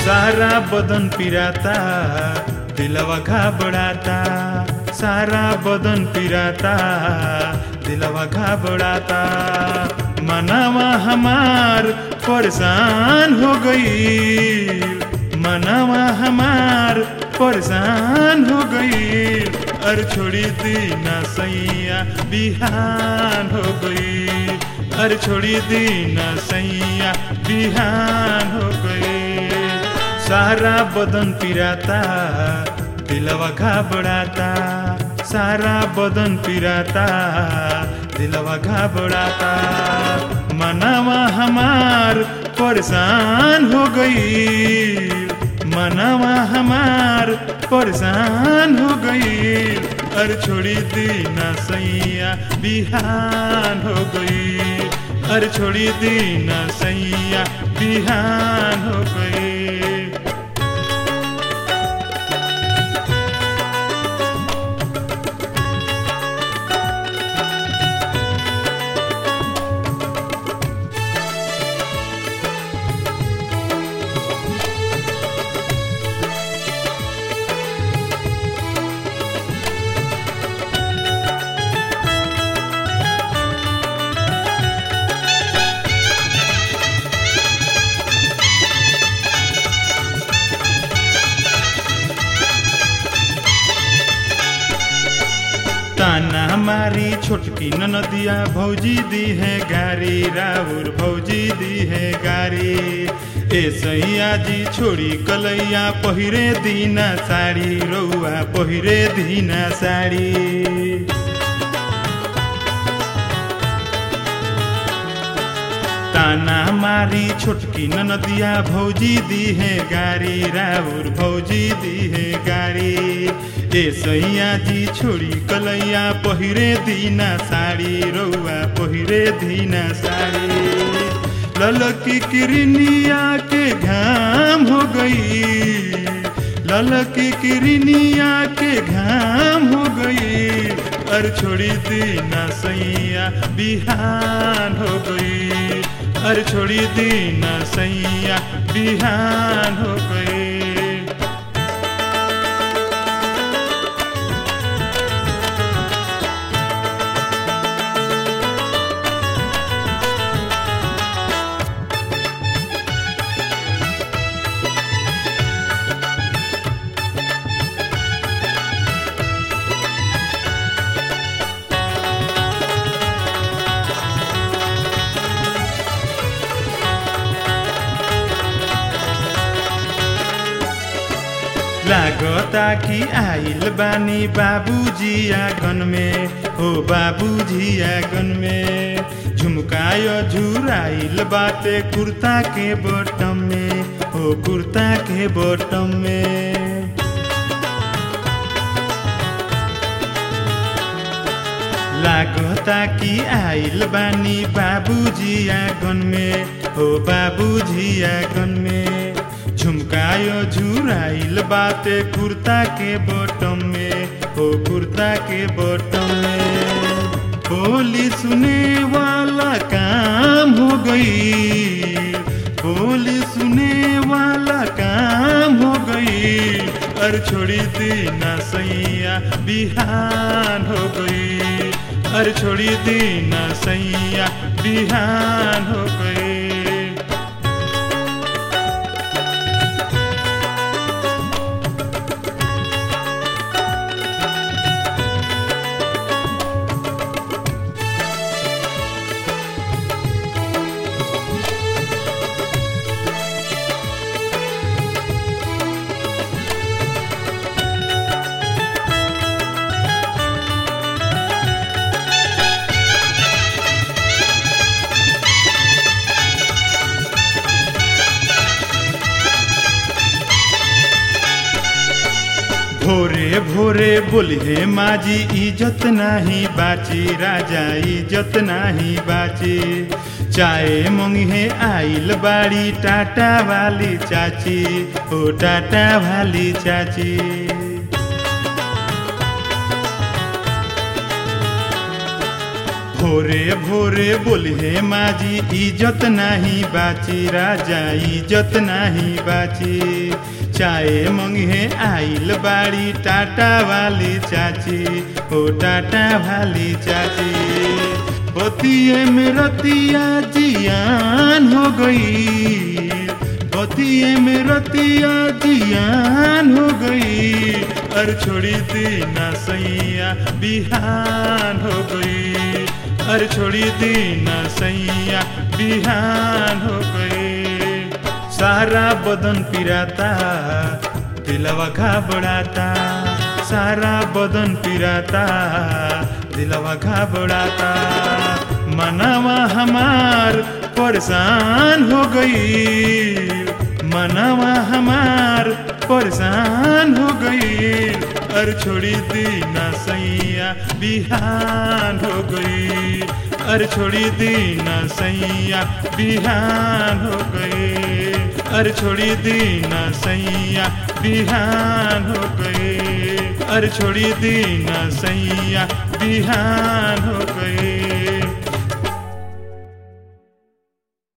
सारा बदन पिराता दिलवा घबराता सारा बदन पिराता दिलवा घबराता मनावा हमार परेशान हो गई मनावा हमार परेशान हो गई अर छोड़ी दी ना सैया बिहान हो गई अर छोड़ी दी ना सैया बिहान हो गई सारा बदन पिराता दिलवा घबराता सारा बदन पिराता दिलवा घबराता मनावा हमार परेशान हो गई मनावा हमार परेशान हो गई अर छोड़ी दी ना सैया बिहान हो गई अर छोड़ी दी ना सैया बिहान हो गई ताना हमारी छोटकी ननदिया भौजी दी है गारी राउर भौजी दी है गारी ए सैया जी छोड़ी कलैया पहिरे दीना साड़ी रौआ पहिरे दीना साड़ी ताना हमारी छोटकी ननदिया भौजी दी है गारी राउर भौजी दी है गारी ए सैया जी छोड़ी कलैया पहिरे दीना साड़ी रौआ पहिरे दीना साड़ी ललकी किरनिया के घाम हो गई ललकी किरनिया के घाम हो गई अर छोड़ी दीना सैया बिहान हो गई अर छोड़ी दीना सैया बिहान हो गई लागता कि आइल बानी बाबूजी आंगन में हो बाबूजी आंगन में झुमकायो झुराइल बाटे कुर्ता के बटम में हो कुर्ता के बटम में लागता कि आइल बानी बाबूजी आंगन में हो बाबूजी आंगन में झुमकायो झुराइल बाटे कुर्ता के बटम में हो कुर्ता के बटम में बोली सुने वाला काम हो गई बोली सुने वाला काम हो गई अर छोड़ी दीना सैया बिहान हो गई अर छोड़ी दीना सैया बिहान हो गई भोरे भोरे बोलिहे माजी इज्जत नाही बाची राजा इज्जत नाही बाची चाय मंगे आइल बाड़ी टाटा वाली चाची ओ टाटा वाली चाची भोरे भोरे बोले माजी इज्जत नाही बाची राजा इज्जत नाही बाची चाय मंगे आइल बाड़ी टाटा वाली चाची ओ टाटा वाली चाची बतिये में रतिया जियान हो गई बतिये में रतिया जियान हो गई अर छोड़ी दी ना सैया बिहान हो गई अर छोड़ी दी ना सैया बिहान हो गई सारा बदन पिराता दिलवा घबराता सारा बदन पिराता दिलवा घबराता मनवा हमार परेशान हो गई मनवा हमार परेशान हो गई और छोड़ी दी ना सैया बिहान हो गई और छोड़ी दी ना सैया बिहान हो गई और छोड़ी दी ना सैया बिहान हो गई और छोड़ी दी ना सैया बिहान हो गई